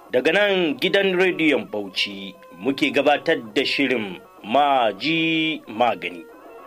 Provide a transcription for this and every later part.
Daga nan gidan rediyon Bauchi muke gabatar da shirin maji magani.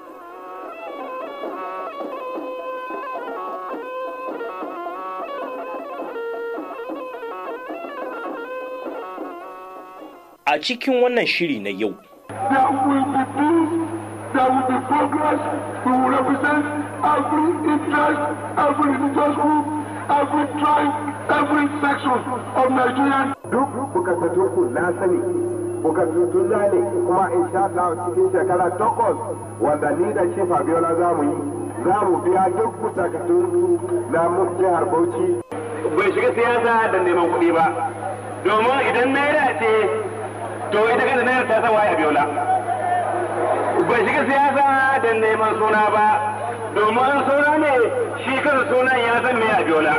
A cikin wannan shiri na yau, There will be peace, there will be progress, we will represent every interest, every religious group, every tribe, every section of Nigerian. duk bukatattun ku na sani bukatattun na ne kuma insha Allah cikin shekara takwas wanda ni da shi Fabiola za mu yi za mu biya duk bukatattun na mu jihar Bauchi bai shiga siyasa da neman kuɗi ba domin idan naira ce to ita kanta naira ta san waye biola bai shiga siyasa da neman suna ba domin an suna ne shi kansa sunan ya san me a biola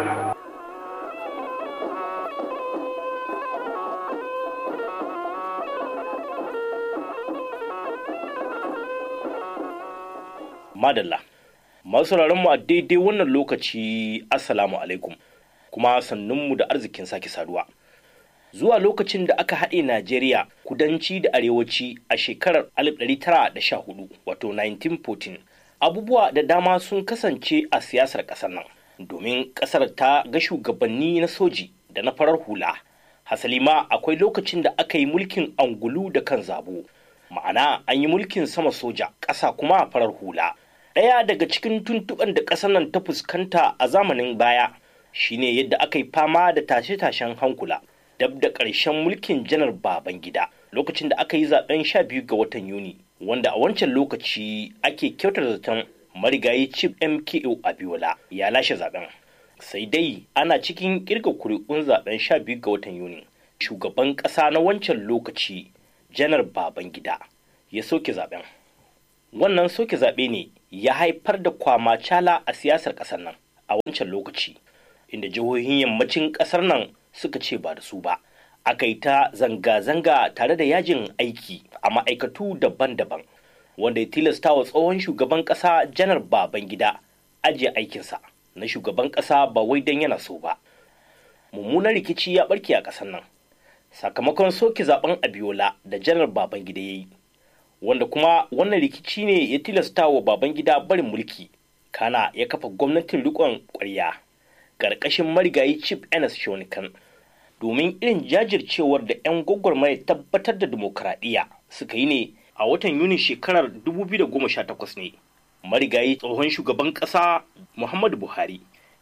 madalla. Masu mu a daidai wannan lokaci, Assalamu alaikum, kuma sannunmu da arzikin sake saduwa. Zuwa lokacin da aka haɗe Najeriya kudanci da arewaci a shekarar 1914 wato 1914, abubuwa da dama sun kasance a siyasar ƙasar nan, domin ƙasar ta ga shugabanni na soji da na farar hula. Hasali ma akwai lokacin da aka yi mulkin angulu da kan zabo, ma'ana an yi mulkin sama soja, ƙasa kuma farar hula. Ɗaya daga cikin tuntuɓen da ƙasar nan ta fuskanta a zamanin baya shine yadda aka yi fama da tashe-tashen hankula dab da ƙarshen mulkin janar Babangida lokacin da aka yi zaben sha biyu ga watan Yuni wanda a wancan lokaci ake kyautar zaton marigayi Chief MKO Abiola ya lashe zaben. Sai dai ana cikin kirga kuri'un zaben sha biyu ga watan Yuni. Shugaban ƙasa na wancan lokaci janar Babangida ya soke zaben. Wannan soke zaɓe ne ya haifar da kwamacala a siyasar ƙasar nan a wancan lokaci inda jihohin yammacin ƙasar nan suka ce ba da su ba aka yi ta zanga-zanga tare da yajin aiki a ma'aikatu daban-daban wanda ya tilasta wa tsohon shugaban ƙasa janar babangida ajiye aikinsa na shugaban ƙasa ba wai don yana so ba mummunan rikici ya ɓarke a ƙasar nan sakamakon soke zaben abiola da janar babangida ya yi wanda kuma wannan rikici ne ya tilasta wa babangida barin mulki kana ya kafa gwamnatin rikon ƙwarya ƙarƙashin marigayi chief enes shonikan domin irin jajircewar da 'yan gwagwarmaya tabbatar da dimokuraɗiyya suka yi ne a watan yuni shekarar 2018 ne marigayi tsohon shugaban ƙasa muhammadu buhari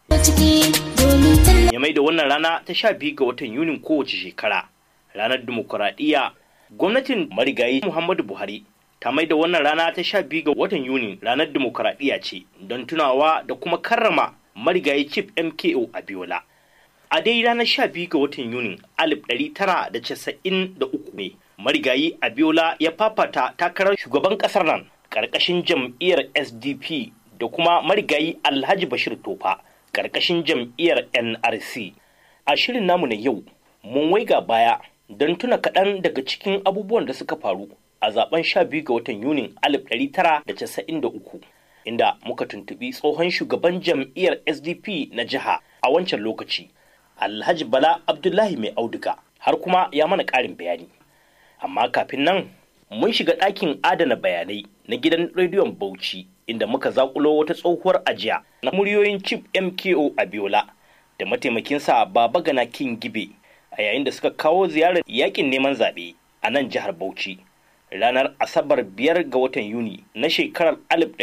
ya mai da wannan rana ta sha biyu ga watan yunin kowace shekara ranar dimokuraɗiyya gwamnatin marigayi muhammadu buhari ta mai da wannan rana ta sha biyu ga watan yuni ranar dimokuraɗiyya ce don tunawa da kuma karrama marigayi chief mko abiola a dai ranar sha biyu ga watan yuni alif ɗari tara da casa'in da uku ne marigayi abiola ya fafata takarar shugaban ƙasar nan ƙarƙashin jam'iyyar sdp da kuma marigayi alhaji bashir tofa ƙarƙashin jam'iyyar nrc a shirin namu na yau mun waiga baya don tuna kaɗan daga cikin abubuwan da suka faru a zaben 12 ga watan Yunin 1993 inda muka tuntubi tsohon shugaban jam'iyyar SDP na jiha a wancan lokaci Alhaji Bala Abdullahi mai auduga har kuma ya mana ƙarin bayani. Amma kafin nan mun shiga ɗakin adana bayanai na gidan rediyon Bauchi inda muka zakulo wata tsohuwar ajiya na muryoyin Chief MKO Abiola da mataimakinsa Baba Gana King Gibe a yayin da suka kawo ziyarar yakin neman zaɓe a nan jihar Bauchi. ranar Asabar biyar ga watan Yuni na shekarar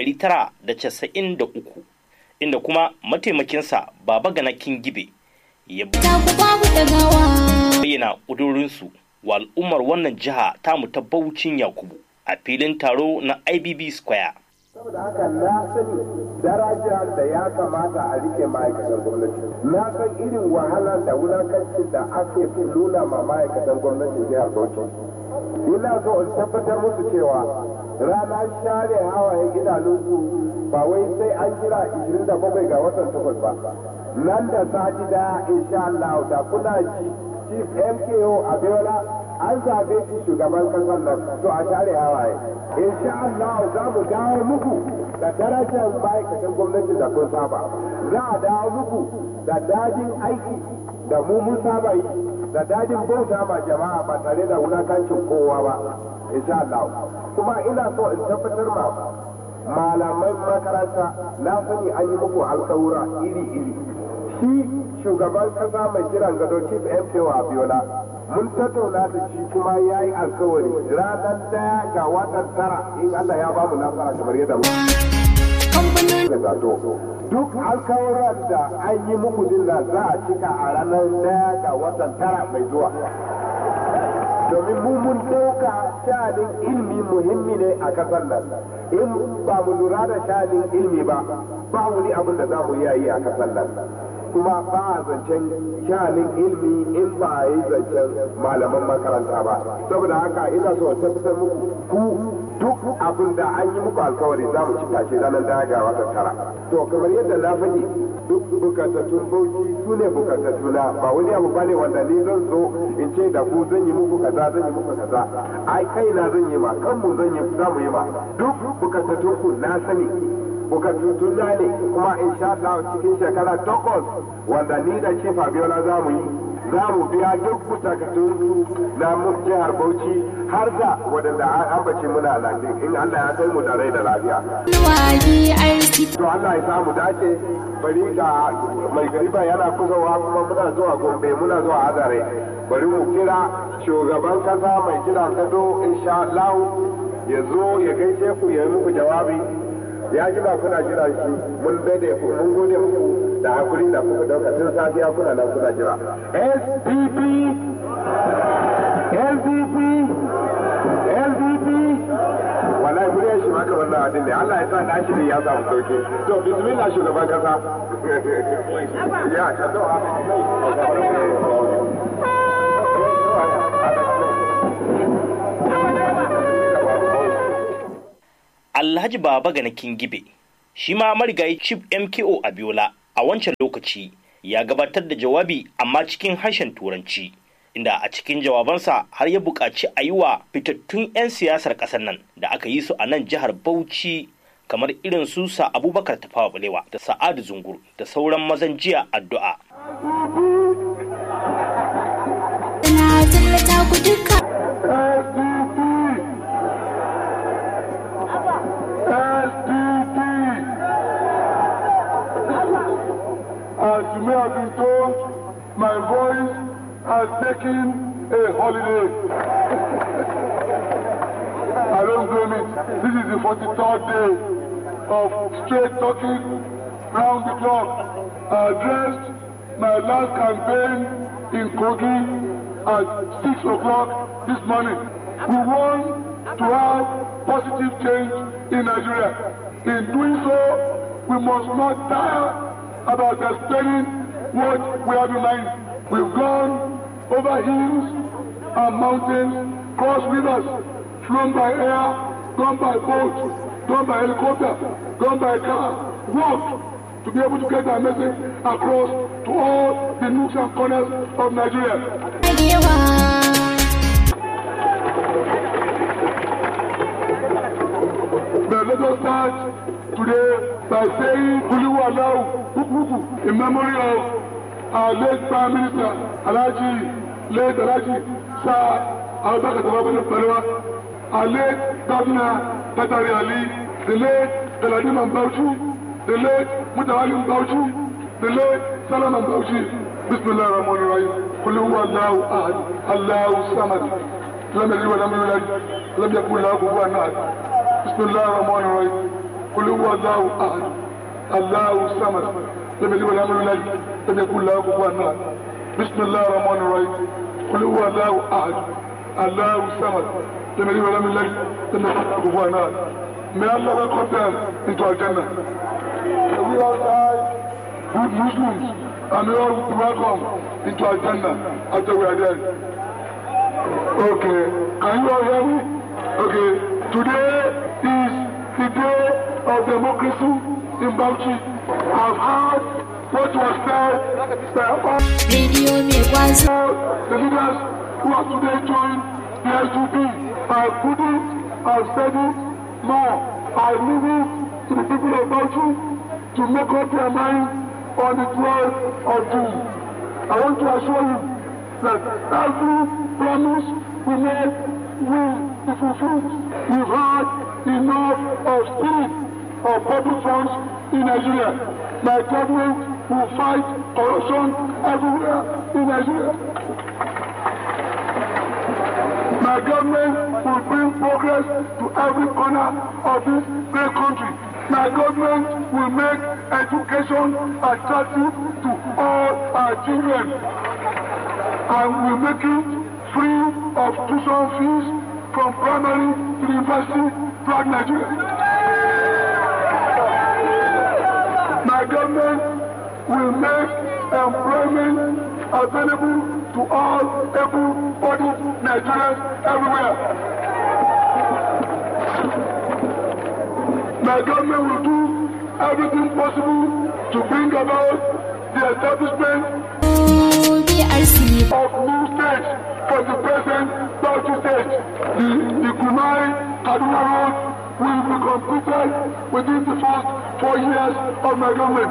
1993 inda kuma mataimakinsa Baba Gana Gibe ya bayyana ƙudurinsu wa al'ummar wannan jiha tamu ta Baucin Yakubu a filin taro na IBB Square. saboda haka na sani daraja da ya kamata a rike ma'aikatan gwamnati na san irin wahala da wulakancin da ake nuna ma ma'aikatan gwamnatin jihar Bauchi ina so in tabbatar musu cewa rana share hawaye idanunsu ba wai sai an jira 27 ga watan takwas ba nan da sati daya insha Allah da kuna ji chief MKO Abiola an zabe shi shugaban kasar nan to a share hawaye insha Allah za mu dawo muku da darajar ma'aikatan gwamnati da kun saba za a dawo muku da dajin aiki da mu mun saba yi da dadin bauta ma jama'a ba tare da wulakancin kowa ba insha Allah kuma ina so in tabbatar ma malamai makaranta na sani an yi muku alkawura iri-iri shi shugaban kasa mai kiran gado chief MKO Abiola mun tattauna da shi kuma ya yi alkawari ranar daya ga watan tara in Allah ya bamu nasara kamar yadda mu zato duk alkawuran da an yi muku dinna za a cika a ranar daya ga watan tara mai zuwa domin mu mun ɗauka shanin ilmi muhimmi ne a kasar nan in ba mu lura da shanin ilmi ba ba wani abin da za mu iya yi a kasar nan kuma ba a zancen shanin ilmi in ba a yi zancen malaman makaranta ba saboda haka ina so tabbatar muku ku duk abin da an yi muku alkawari za mu cika shi ranar daya ga watan tara to kamar yadda na faɗi duk bukatattun bauchi su ne bukatattuna ba wani abu bane wanda ni zan zo in ce da ku zan yi muku kaza zan yi muku kaza ai kai na zan yi ma kanmu zan yi za mu yi ma duk bukatattun ku na sani bukatattun na ne kuma in sha Allah cikin shekara takwas wanda ni da shi Fabiola za mu yi za mu biya duk bukatun na jihar Bauchi har da wadanda an ambace muna lafiya in Allah ya kai mu da rai da lafiya. To Allah ya samu dace bari ga mai gariba yana kusawa kuma muna zuwa Gombe muna zuwa Azare bari mu kira shugaban kasa mai kira kado insha Allah ya zo ya gaishe ku ya yi muku jawabi ya ji ba kuna jira shi mun daidai ku mun gode muku da hakuri da kuka dauka tun safiya kuna nan kuna jira SDP SDP SDP wallahi murya shi maka wannan abin ne Allah ya sa na shi ne ya samu sauki to bismillah shugaban kasa ya ka to Alhaji Baba Gana Kingibe shi ma marigayi Chief MKO Abiola a wancan lokaci ya gabatar da jawabi amma cikin harshen Turanci inda a cikin jawabansa har ya buƙaci a yi wa fitattun 'yan siyasar ƙasar nan da aka yi su a nan jihar Bauchi kamar irin su sa Abubakar Tafawa Balewa da Sa'adu Zungur da sauran mazan jiya addu'a. Ina tallata ku duka. As you may have been told, my voice has taken a holiday. I don't blame it. This is the 43rd day of straight talking round the clock. I addressed my last campaign in Kogi at 6 o'clock this morning. We want to have positive change in Nigeria. In doing so, we must not tire about explaining what we have in mind. We've gone over hills and mountains, crossed rivers, flown by air, gone by boat, gone by helicopter, gone by car, walked to be able to get our message across to all the nooks and corners of Nigeria. But let us start today by saying Kuluwa Lau Hukuku in memory of our late Prime Minister Alaji, late Alaji Sir Abubakar Tafawa Balewa, our late Governor Tatari Ali, the late Galadima Bauchi, the late Mutawali Bauchi, the late Salaman Bauchi. Bismillah ar-Rahman ar-Rahim. Kuluwa Lau Ahad, Allahu Samad. لم يلد ولم يولد لم يكن له كفوا احد بسم الله الرحمن الرحيم قل هو الله احد الله الصمد لم يلد ولم يولد لم يكن له كفوا احد بسم الله الرحمن الرحيم قل هو الله احد الله الصمد لم يلد ولم يولد لم يكن له كفوا احد May Allah welcome them into our Jannah. We all die good Muslims and we all welcome into our Jannah after we are dead. Okay, can you all hear me? Okay, today is the day of democracy in Bauchi. I've heard what was said by all Rediyo mai kwazo. the leaders who have today joined the SUP. I couldn't have said it more. I leave it to the people of Bauchi to make up their mind on the 12th of June. I want to assure you that every promise we made will be fulfilled. We've had enough of stealing of public funds in Nigeria. My government will fight corruption everywhere in Nigeria. My government will bring progress to every corner of this great country. My government will make education attractive to all our children and will make it free of tuition fees from primary to university throughout Nigeria. My government will make employment available to all able-bodied Nigerians everywhere. My government will do everything possible to bring about the establishment BRC of new states for the present Bauchi state. The, the Kumai Kaduna Road will be completed within the first four years of my government.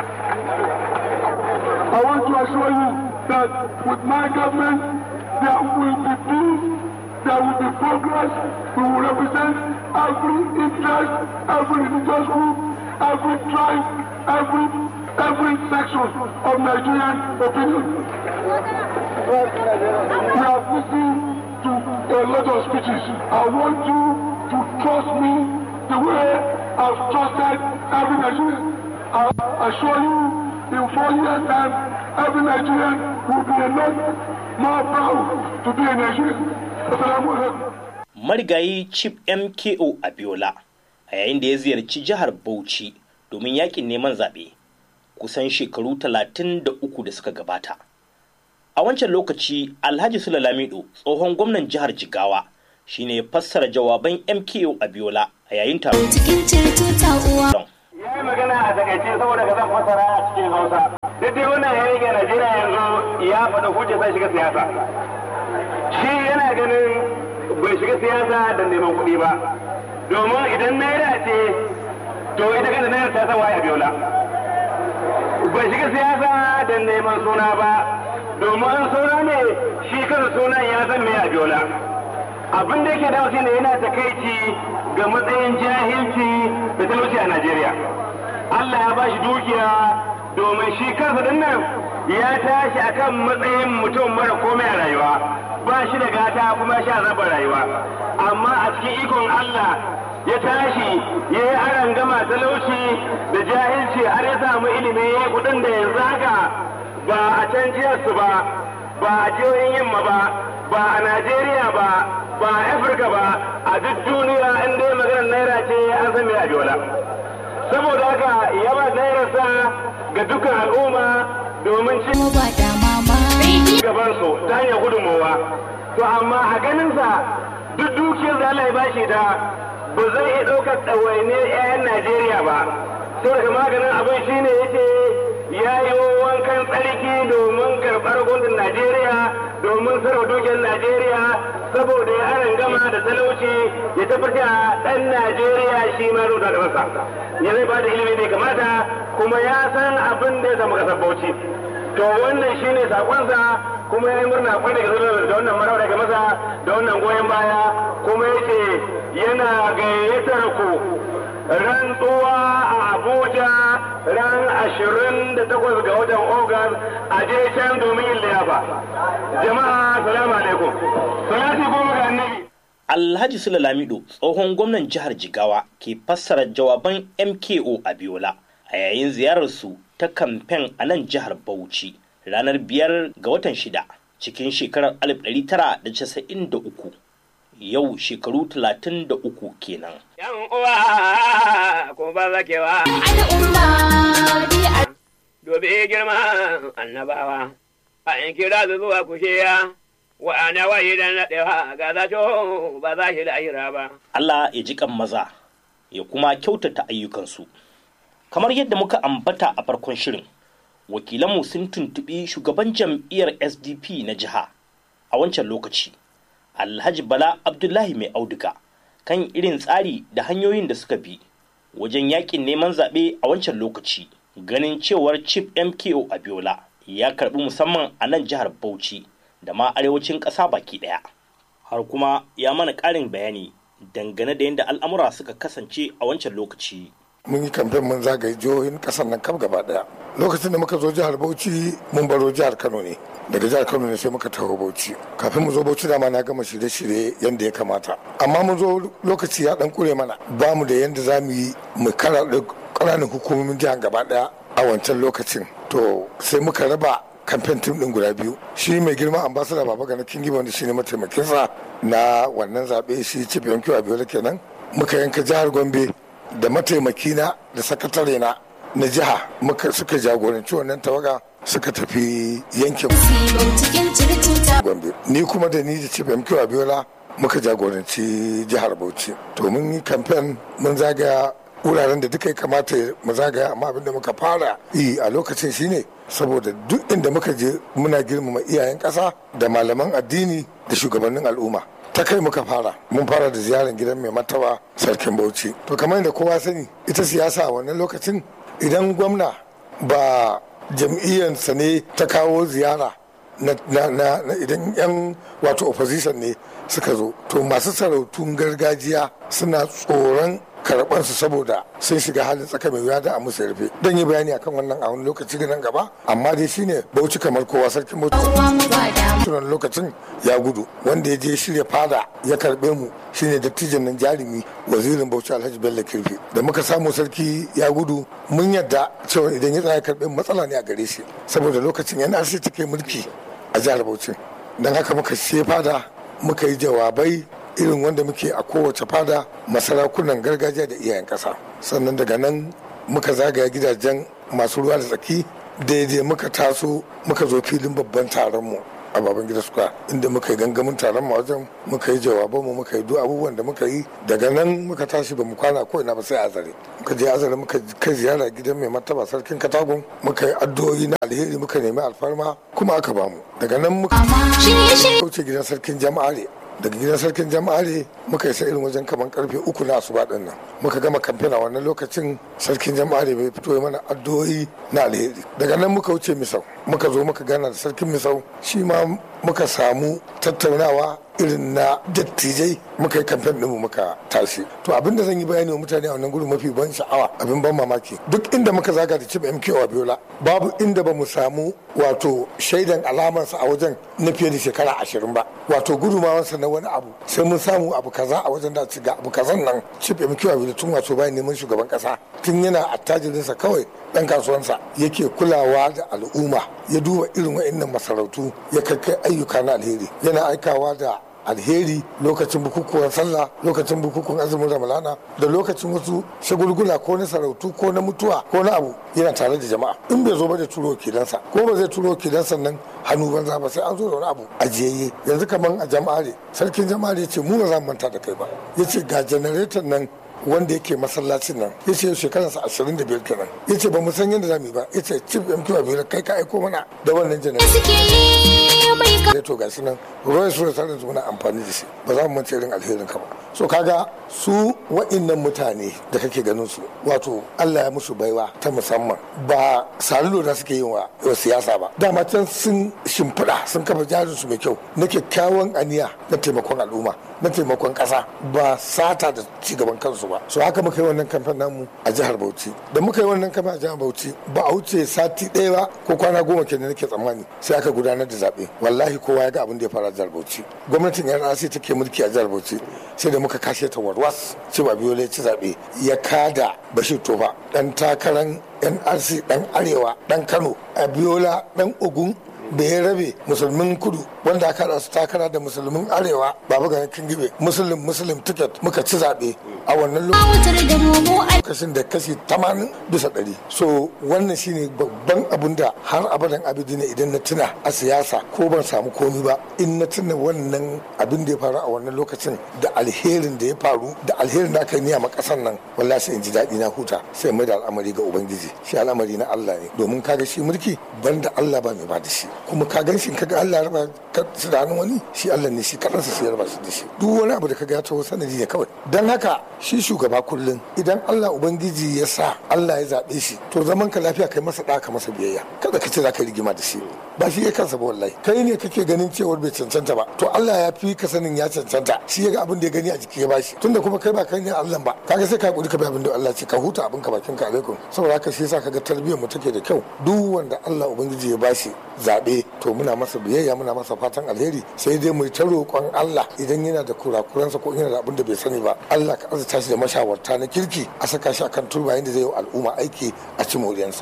I want to assure you that with my government, there will be peace, there will be progress, we will represent every interest, every religious group, every tribe, every every section of Nigerian opinion. We have listened to a lot of speeches. I want you to trust me the way I've trusted every Nigerian. I assure you, in four years' time, every Nigerian will be a lot more proud to be a Nigerian. Assalamu alaikum. marigayi chief mko abiola a yayin da ya ziyarci jihar bauchi domin yakin neman zaɓe kusan shekaru talatin da uku da suka gabata a wancan lokaci alhaji sula lamido tsohon gwamnan jihar jigawa shine ya fassara jawaban mko abiola a yayin taron cikin ceto ta uwa ya yi magana a takaice saboda ka zan fasara a cikin hausa duk dai wannan ya rage najeriya yanzu ya faɗa hujja sai shiga siyasa shi yana ganin bai shiga siyasa da neman kuɗi ba domin idan naira ce to ita kanta naira ta san waye biola bai shiga siyasa da neman suna ba domin suna ne shi kansa sunan ya san me a biola abin da yake dawo ne yana takaici ga matsayin jahilci da talauci a Najeriya. Allah ya bashi dukiya domin shi kansa din nan ya tashi akan matsayin mutum mara komai a rayuwa ba shi da gata kuma shi azabar rayuwa amma a cikin ikon Allah ya tashi ya yi aran gama talauci da jahilci har ya samu ilimi ya yi kudin da yanzu haka ba a can jiyarsu ba ba a jihohin yamma ba ba a Najeriya ba ba a Afirka ba a duk duniya in dai maganar naira ce an san me a biyola saboda haka yaba nairarsa ga dukkan al'umma domin ci mu ba da mama radio gaban su ta hanyar gudunmowa to amma a ganinsa duk dukiyar da Allah ya bashi da ba zai iya ɗaukar ɗawainiyar 'ya'yan Najeriya ba saboda maganin abin shine yace ya yi wankan tsarki domin karɓar gundun Najeriya domin sarwa dukiyar Najeriya saboda ya aran gama da talauci ya tabbata ɗan Najeriya shi ma rubuta da masa ya zai bada ilimi da ya kamata kuma ya san abin da ya zama kasar Bauchi to wannan shine sakonsa kuma ya yi murna kwarai da da wannan marawar daga masa da wannan goyon baya kuma yace yana gayyatar ku rantsuwa a Abuja ran 28 ga watan Ogas a je can domin yin liyafa. Jama'a salamu alaikum. Salati goma ga annabi. alhaji sula lamido tsohon gwamnan jihar jigawa ke fassara jawaban mko abiola a yayin ziyararsu ta kamfen a nan jihar bauchi ranar biyar ga watan shida cikin shekarar 1993 yau shekaru 33 kenan Yan uwa ko ba zakewa al'umma BRC dobe girma annabawa a in kira su zuwa kushiya wa ana wayi da naɗewa ga zato ba za shi lahira ba. Allah ya ji kan maza ya kuma kyautata ayyukansu. Kamar yadda muka ambata a farkon shirin, wakilanmu sun tuntuɓi shugaban jam'iyyar SDP na jiha a wancan lokaci, Alhaji Bala Abdullahi mai auduga kan irin tsari da hanyoyin da suka bi wajen yakin neman zaɓe a wancan lokaci, ganin cewar Chief MKO Abiola ya karɓi musamman a nan jihar Bauchi da ma arewacin ƙasa baki ɗaya har kuma ya mana ƙarin bayani dangane da yadda al'amura suka kasance a wancan lokaci mun yi kamfen mun zagaye jihohin kasar nan kam gaba daya lokacin da muka zo jihar bauchi mun baro jihar kano ne daga jihar kano ne sai muka taho bauchi kafin mu zo bauchi dama na gama shirye-shirye yadda ya kamata amma mun zo lokaci ya dan kure mana ba mu da yadda za mu yi mu kara ƙananan hukumomin jihar gaba daya a wancan lokacin to sai muka raba kamfen tim din guda biyu shi mai girma ambasada baba gana kingi wanda shine mataimakinsa na wannan zaɓe shi chief yankiwa abiola kenan muka yanka jihar gombe da mataimakina da sakatare na na jiha muka suka jagoranci wannan tawaga suka tafi yankin cikin cirtuta gombe ni kuma da ni da chief mq abiola muka jagoranci jihar bauchi to mun yi kamfen mun zagaya wuraren da duka ya kamata mu zagaya amma abinda muka fara yi a lokacin shine saboda duk inda muka je muna girmama iyayen ƙasa da malaman addini da shugabannin al'umma ta kai muka fara mun fara da ziyarar gidan mai martaba sarkin bauchi to kamar yadda kowa sani ita siyasa a wannan lokacin idan gwamna ba jam'iyyarsa ne ta kawo ziyara na, na, na, na idan yan wato opposition ne suka zo to masu sarautun gargajiya suna tsoron karɓansu saboda sun shiga halin tsaka mai wuya da a musu rufe don yi bayani akan wannan a wani lokaci nan gaba amma dai shine bauchi kamar kowa sarkin bauchi uwa mu ba da tunan lokacin ya gudu wanda ya je shirya fada ya karbe mu shine dattijan nan jarumi wazirin bauchi alhaji bello kirfi da muka samu sarki ya gudu mun yadda cewa idan ya tsaya karbe mu matsala ne a gare shi saboda lokacin yana sai take mulki a jihar bauchi don haka muka ce fada muka yi jawabai irin wanda muke a kowace fada masarakunan gargajiya da iyayen ƙasa sannan daga nan muka zagaya gidajen masu ruwa da tsaki daidai muka taso muka zo filin babban taron mu a baban gida suka inda muka yi gangamin taron mu wajen muka yi jawaban mu muka yi duk abubuwan da muka yi daga nan muka tashi ba mu kwana ko ina ba sai azare muka je azare muka kai ziyara gidan mai martaba sarkin katagun muka yi addu'o'i na alheri muka nemi alfarma kuma aka bamu daga nan muka shirye-shirye kauce gidan sarkin jama'are daga gidan sarkin jama'are muka isa irin wajen kaman karfe uku na asuba din nan muka gama kamfen a wannan lokacin sarkin jama'are bai fito ya mana addu'o'i na alheri daga nan muka wuce misau muka zo muka gana da sarkin misau shi ma muka samu tattaunawa irin na dattijai muka yi kamfen ɗinmu muka tashi to abin da zan yi bayani wa mutane a wannan gurin mafi ban sha'awa abin ban mamaki duk inda muka zaga da cib mk a biola babu inda ba mu samu wato shaidan alamarsa a wajen na fiye da shekara ashirin ba wato gudumawansa na wani abu sai mun samu abu kaza a wajen da ci ga abu kazan nan cib mk a biola tun wato bayan neman shugaban kasa tun yana attajirinsa kawai dan kasuwansa yake kulawa da al'umma ya duba irin wa'annan masarautu ya kai ayyuka na alheri yana aikawa da alheri lokacin bukukuwan sallah lokacin bukukuwan azumin ramalana da lokacin wasu shagulgula ko na sarautu ko na mutuwa ko na abu yana tare da jama'a in bai zo ba da turo kidansa ko ba zai turo kidansa nan hannu banza ba sai an zo da wani abu ajiyayye yanzu kaman a jama'are sarkin jama'are ya ce mu ba za mu manta da kai ba ya ce ga janareton nan wanda yake masallacin nan ya ce shekararsa ashirin da biyar kenan ya ce ba mu san yadda za mu yi ba ya ce cif mq abiola kai ka aiko mana da wannan janareton suke yi mai ka da to gashi nan ruwan su da muna amfani da shi ba za mu mance irin alherin ka ba so kaga su wa'innan mutane da kake ganin su wato Allah ya musu baiwa ta musamman ba salulo da suke yin wa wa siyasa ba dama can sun shimfiɗa sun kafa jarin su mai kyau na kyakkyawan aniya na taimakon al'umma na taimakon ƙasa ba sata da cigaban kansu ba so haka muka yi wannan kamfen namu a jihar Bauchi da muka yi wannan kamfen a jihar Bauchi ba a wuce sati ɗaya ba ko kwana goma kenan nake tsammani sai aka gudanar da zaɓe wallahi kowa ya ga abin da ya fara a jihar Bauchi gwamnatin NRC take mulki a jihar Bauchi sai da muka kashe ta warwas cewa biyo ya ci zaɓe ya kada Bashir Tofa dan takarar NRC dan Arewa dan Kano Abiola dan Ogun da ya rabe musulmin kudu wanda aka haɗa su takara da musulmin arewa baba ganin kingibe musulun musulun ticket muka ci zaɓe a wannan wutar da romo a lokacin da kashi 80 bisa ɗari so wannan shine babban abun da har abadan abidi ne idan na tuna a siyasa ko ban samu komi ba in na tuna wannan abin da ya faru a wannan lokacin da alherin da ya faru da alherin da aka yi niyya ma ƙasar nan wallahi sai in ji daɗi na huta sai mai da al'amari ga ubangiji shi al'amari na Allah ne domin kaga shi mulki banda Allah ba mai ba da shi kuma ka gan shi kaga Allah ya raba ka ka ci da hannun wani shi Allah ne shi kaɗansa shi yarba shi da shi duk wani abu da ka ga ya taho sanadi ne kawai don haka shi shugaba kullum idan Allah ubangiji ya sa Allah ya zaɓe shi to zaman ka lafiya kai masa ɗaka masa biyayya kada ka ce za ka rigima da shi ba shi ya kansa ba wallahi kai ne kake ganin cewar bai cancanta ba to Allah ya fi ka sanin ya cancanta shi ya ga abin da ya gani a jiki ya bashi tunda kuma kai ba kai ne Allah ba kaga sai ka kuri ka bi abin da Allah ce ka huta abin ka bakin ka alaikum saboda haka shi yasa kaga tarbiyyar mu take da kyau duk wanda Allah ubangiji ya bashi zaɓe to muna masa biyayya muna masa fatan alheri sai dai mu ta roƙon Allah idan yana da kurakuransa ko yana da abin da bai sani ba Allah ka azurta shi da mashawarta na kirki a saka shi akan turba yadda zai yi al'umma aiki a ci moriyansa.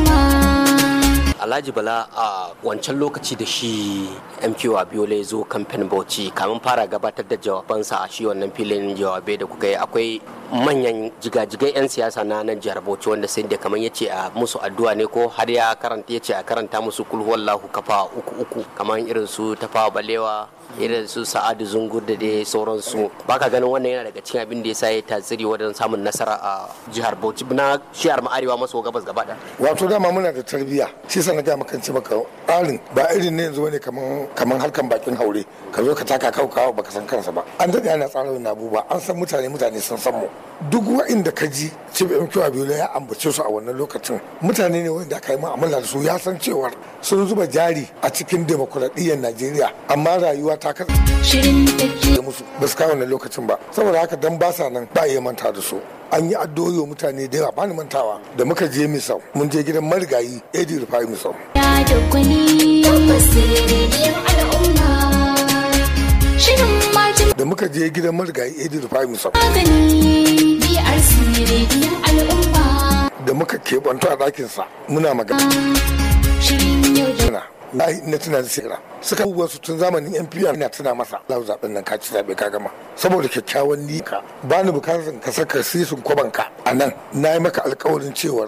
Alhaji Bala a wancan lokaci da shi MQ Abiola ya zo kamfen Bauchi kamin fara gabatar da jawabansa a shi wannan filin jawabai da kuka yi akwai manyan jigajigai 'yan siyasa na nan jihar Bauchi wanda sai da kamar yace a musu addu'a ne ko har ya karanta yace a karanta musu kulhuwallahu kafa uku uku kamar irin su tafawa balewa irin su sa'adu zungur da dai sauransu baka ganin wannan yana daga cikin abin da ya sa ya tasiri wajen samun nasara a jihar Bauchi na shiyar arewa maso gabas gaba da wato dama muna da tarbiyya shi sa na ga maka ce maka tsarin ba irin ne yanzu bane kaman kaman harkan bakin haure ka zo ka taka kaukawa baka san kansa ba an daɗe ana tsara wani abubuwa an san mutane mutane sun san mu duk wa'inda ka ji cib mq abiola ya ambace su a wannan lokacin mutane ne wanda aka yi mu'amala da su ya san cewar sun zuba jari a cikin demokuraɗiyyar najeriya amma rayuwa ta kan Shirin tafiya. da musu ba su kawo wannan lokacin ba saboda haka dan ba sa nan ba iya manta da su an yi addu'o'i wa mutane da yawa ba ni mantawa da muka je misau mun je gidan marigayi edi rufai misau Da da gwani. Tabbas rediyon al'umma. Shirin majin da muka je gidan marigayi edi rufai misau magani. BRC rediyon al'umma. da muka keɓanto a ɗakinsa muna magana Shirin yau da na na tuna da sira suka abubuwan su tun zamanin npr ina tuna masa lau zaɓen nan ka ci zaɓe ka gama saboda kyakkyawan nika ba ni bukatar ka saka sisin kwabanka a nan na yi maka alkawarin cewar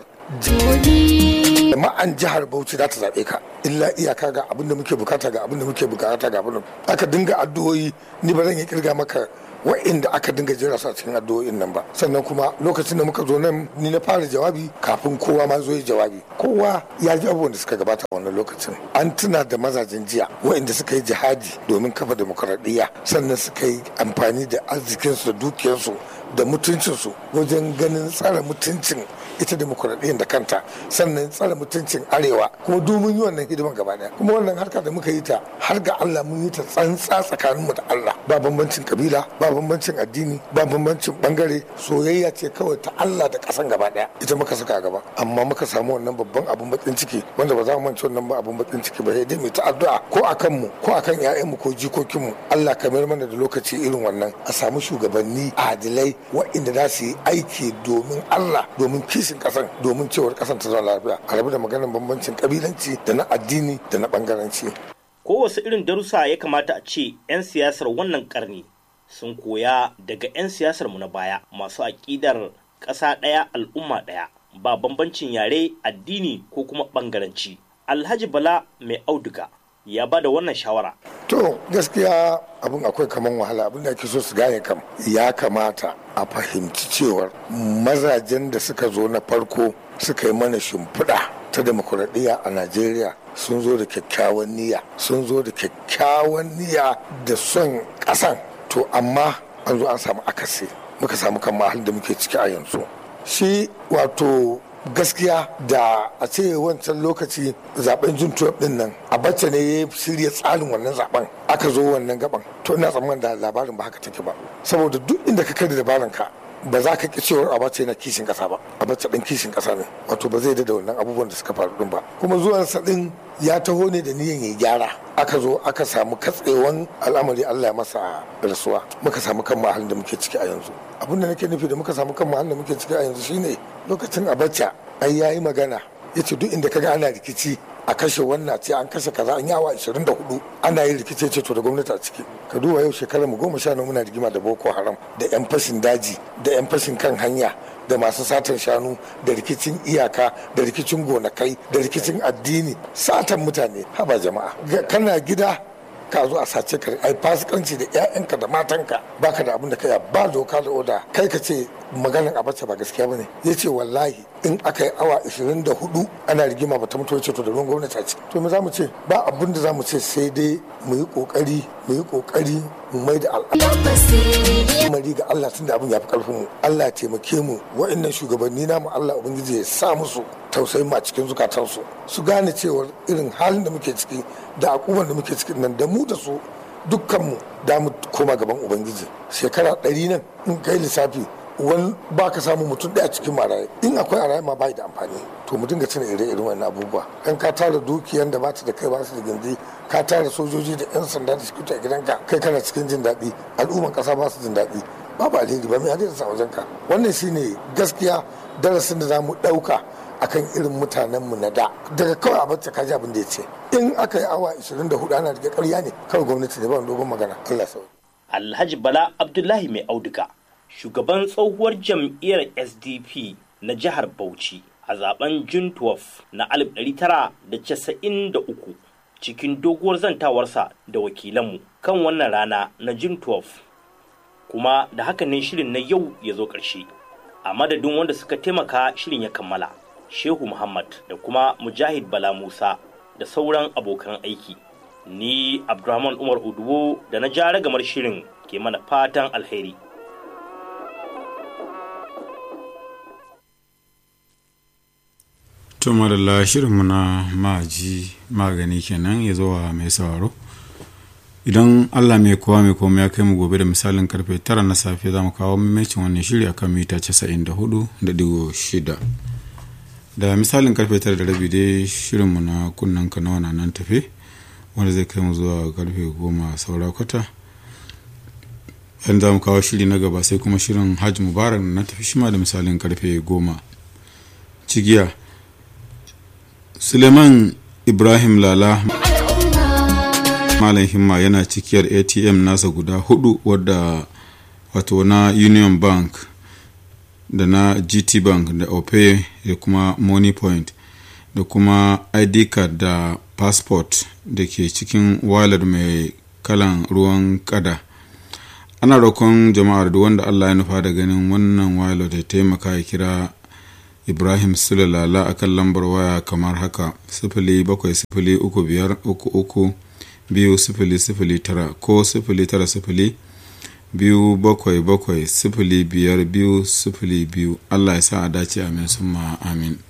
gobe. jama'an jihar bauchi za ta zaɓe ka illa iyaka ga abin da muke bukata ga abin da muke bukata ga abin da aka dinga addu'o'i ni ba zan yi kirga maka wa'inda aka dinga jira su a cikin addu'o'in nan ba sannan kuma lokacin da muka zo nan ni na fara jawabi kafin kowa ma zo yi jawabi kowa ya ji abubuwan da suka gabata a wannan lokacin an tuna da mazajen jiya wa'inda suka yi jihadi domin kafa demokaradiyya sannan suka yi amfani da arzikinsu da dukiyarsu da mutuncinsu wajen ganin tsara mutuncin ita demokuraɗiyyar da kanta sannan tsara mutuncin arewa kuma domin yi wannan hidiman gaba daya kuma wannan harka da muka yi ta har ga Allah mun yi ta tsantsa tsakaninmu da Allah ba bambancin kabila ba bambancin addini ba bambancin bangare soyayya ce kawai ta Allah da ƙasan gaba daya ita muka saka gaba amma muka samu wannan babban abun bakin ciki wanda ba za mu mance wannan ba abun bakin ciki ba sai dai mu ta addu'a ko akan mu ko akan ƴaƴanmu ko jikokinmu Allah ka mayar mana da lokaci irin wannan a samu shugabanni adilai waɗanda za su yi aiki domin Allah domin kishin ƙasan domin cewar ƙasan ta zama lafiya a rabu da maganar bambancin kabilanci da na addini da na bangaranci kowace irin darussa ya kamata a ce 'yan siyasar wannan karni sun koya daga 'yan siyasar mu na baya masu aƙidar ƙasa ɗaya al'umma ɗaya ba bambancin yare addini ko kuma ɓangaranci alhaji bala mai auduga ya ba da wannan shawara to gaskiya abin akwai kaman wahala abin da ake so su gane kam ya kamata a fahimci cewar mazajen da suka zo na farko suka yi mana shimfiɗa ta demokuraɗiyya a najeriya sun zo da kyakkyawan niyya sun zo da kyakkyawan niyya da son ƙasan to amma an zo an samu akasi muka samu kan mahal da muke ciki a yanzu shi wato gaskiya da a ce wancan lokaci zaben jun din nan a bacce ne ya shirya tsarin wannan zaben aka zo wannan gaban to ina tsammanin da labarin ba haka take ba saboda duk inda ka kai da dabaran ka ba za ka ki cewar a bacce na kishin kasa ba a bacce din kishin kasa ne wato ba zai da wannan abubuwan da suka faru din ba kuma zuwan sa din ya taho ne da niyan ya gyara aka zo aka samu katsewan al'amari Allah ya masa rasuwa muka samu kan mahalin da muke ciki a yanzu abin da nake nufi da muka samu kan mahalin da muke ciki a yanzu shine lokacin abacha ai yayi magana yace duk inda kaga ana rikici a kashe wannan ce an kashe kaza an yawa 24 ana yin rikice ce to da gwamnati a ciki ka duba yau shekarar mu goma sha nawa muna rigima da boko haram da yan fashin daji da yan fashin kan hanya da masu satan shanu da rikicin iyaka da rikicin gonakai da rikicin addini satan mutane haba jama'a kana gida ka zo a sace ka ai fasikanci da ƴaƴanka da matanka baka da abin da kai ba doka da oda kai ka ce maganin abacha ba gaskiya bane yace wallahi in aka yi awa 24 ana rigima ba ta mutu ce to da ruwan gwamnati a ciki to me za mu ce ba abin da za mu ce sai dai mu yi kokari mu yi kokari mu mai da al'amari ga Allah tunda abin ya fi karfin mu Allah ya taimake mu wa'annan shugabanni namu Allah ubangiji ya sa musu tausayin ma cikin zukatansu su gane cewa irin halin da muke ciki da akuban da muke ciki nan da mu da su dukkanmu da mu koma gaban ubangiji shekara ɗari nan in kai lissafi wani ba ka samu mutum ɗaya cikin maraye in akwai a ma bai da amfani to mu dinga cina ire-iren wannan abubuwa in ka tara dukiyan da bata da kai ba su da gindi ka tara sojoji da yan sanda da suke a gidanka kai kana cikin jin daɗi al'umman ƙasa ba su jin daɗi babu alheri ba mai hadin sa wajen ka wannan shine gaskiya darasin da za mu ɗauka akan irin mutanenmu na da daga kawai a bacci kaji abin da ya ce in aka yi awa 24 ana rike ƙarya ne kawai gwamnati ne ba dogon magana Allah sau Alhaji Bala Abdullahi mai auduga shugaban tsohuwar jam'iyyar SDP na jihar Bauchi a zaben June 12 na 1993 cikin doguwar zantawarsa da wakilanmu kan wannan rana na June 12 kuma da haka ne shirin na yau ya zo ƙarshe a madadin wanda suka taimaka shirin ya kammala Shehu Muhammad da kuma Mujahid Bala Musa da sauran abokan aiki ni Abdulrahman Umar Uduwo da na ja ragamar shirin ke mana fatan alheri to madalla shirinmu na maji magani kenan ya zo wa mai sauraro idan allah mai kowa mai komai ya kai mu gobe da misalin karfe tara na safe za mu kawo mamacin wannan shiri akan mita 94.6 da misalin karfe tara da rabi dai shirinmu na kunnen kanawa na nan tafe wanda zai kai mu zuwa karfe goma saura kwata yan za mu kawo shiri na gaba sai kuma shirin hajj mubarak na tafi shima da misalin karfe goma cigiya suleiman ibrahim lala malam himma yana cikiyar atm nasa guda hudu wadda wato na union bank da na gt bank da opay da kuma money point da kuma id card da passport da ke cikin wallet mai kalan ruwan kada ana roƙon jama'ar da wanda allah ya nufa da ganin wannan wallet ya taimaka ya kira ibrahim sulalala a kan lambar waya kamar haka sifili bakwai sifili uku biyar uku uku biyu sifili sifili tara ko sifili tara sifili biyu bakwai bakwai sifili biyar biyu sifili biyu allah ya sa a dace amin summa amin